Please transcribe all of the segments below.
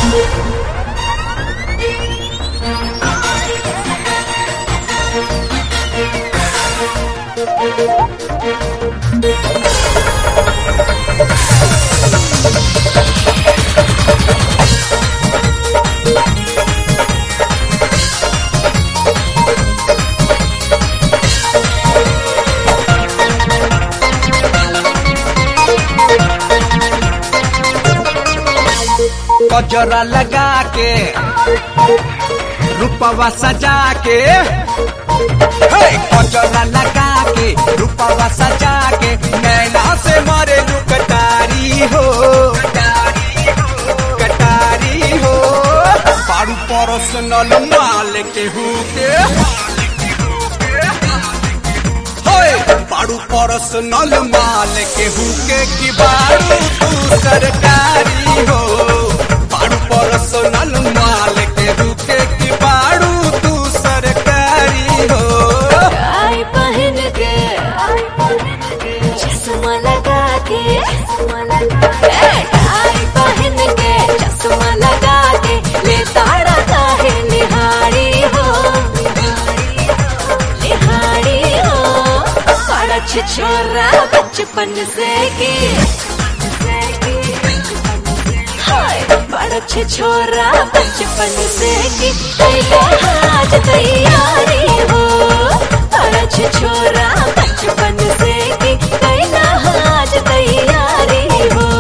गजरा लगा के रूपवा सजा के हे! गजरा लगा के रूपवा सजा के नैना से मारे लू कटारी हो कटारी हो पारू पर्सनल माल के हुके होए पारू पर्सनल माल के हुके की बारू तू सरकारी हो पारू पर्सनल माल के हुके की बारू तू सरकारी हो टाई पहन के चश्मा लगा के ए, टाई पहन के चश्मा लगा के ले ताड़ा काहे निहारी हो निहारी हो बड़ा छिछोरा बचपन से की हाय बड़ा छिछोरा बचपन से की पहले हाथ तैयारी हो बड़ा छिछोरा बचपन से की पहले हाथ तैयारी हो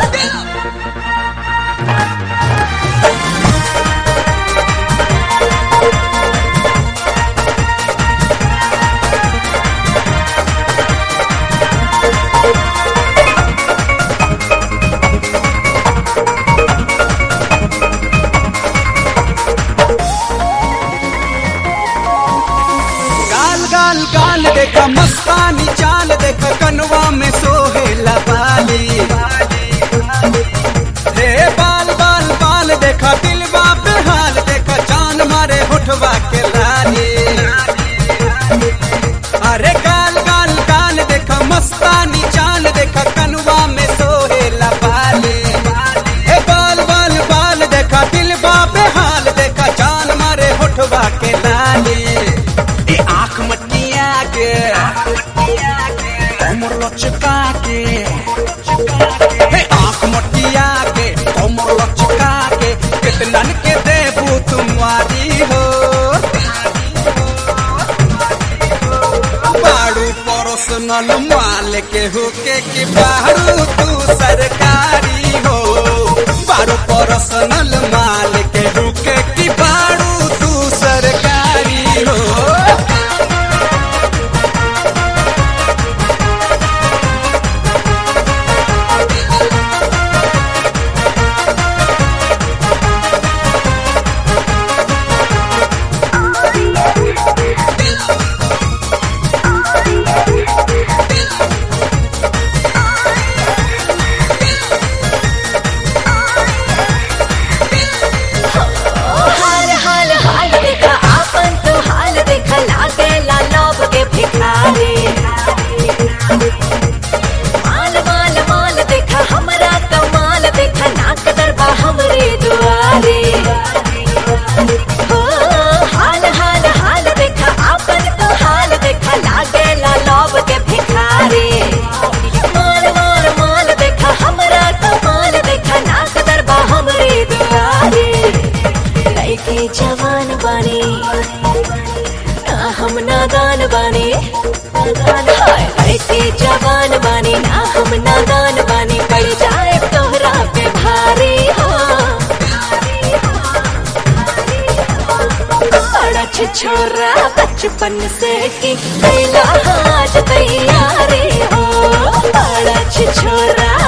गाल गाल गाल देखा मस्तानी चाल देखा कनवा में सोहे लबाली रे बाल बाल बाल देखा दिलवा पे हाल देखा जान मारे होठवा के लाली अरे गाल गाल गाल देखा मस्तानी चाल देखा कनवा में सोहे लबाली हे बाल बाल बाल देखा दिलवा पे हाल देखा जान मारे होठवा के लाली ए आंख मटिया के कमर लचका के हे आंख मटिया के कमर लचका के कितनन के देबू तुम्हारी हो बाड़ू पर्सनल माल के होके कि बाड़ू तू सरकारी हो बाड़ू पर्सनल माल के होके कि बाड़ू तू सरकारी हो हाल हाल हाल देखा आपन तो हाल देखा लागे ला लोभ के भिखारी माल माल माल देखा हमरा कमाल देखा नाक दरबा हमरे दुआरे हो हाल हाल हाल देखा आपन तो हाल देखा लागे ला लोभ के भिखारी माल माल माल देखा हमरा कमाल देखा नाक दरबा हमरे दुआरे लड़के जवान बने ना हम नादान बने हाय लड़के जवान बने ना हम नादान बने पड़ जाए तोहरा पे भारी हो बड़ा छोरा बचपन से की पहला हाथ तैयारी हो बड़ा छोरा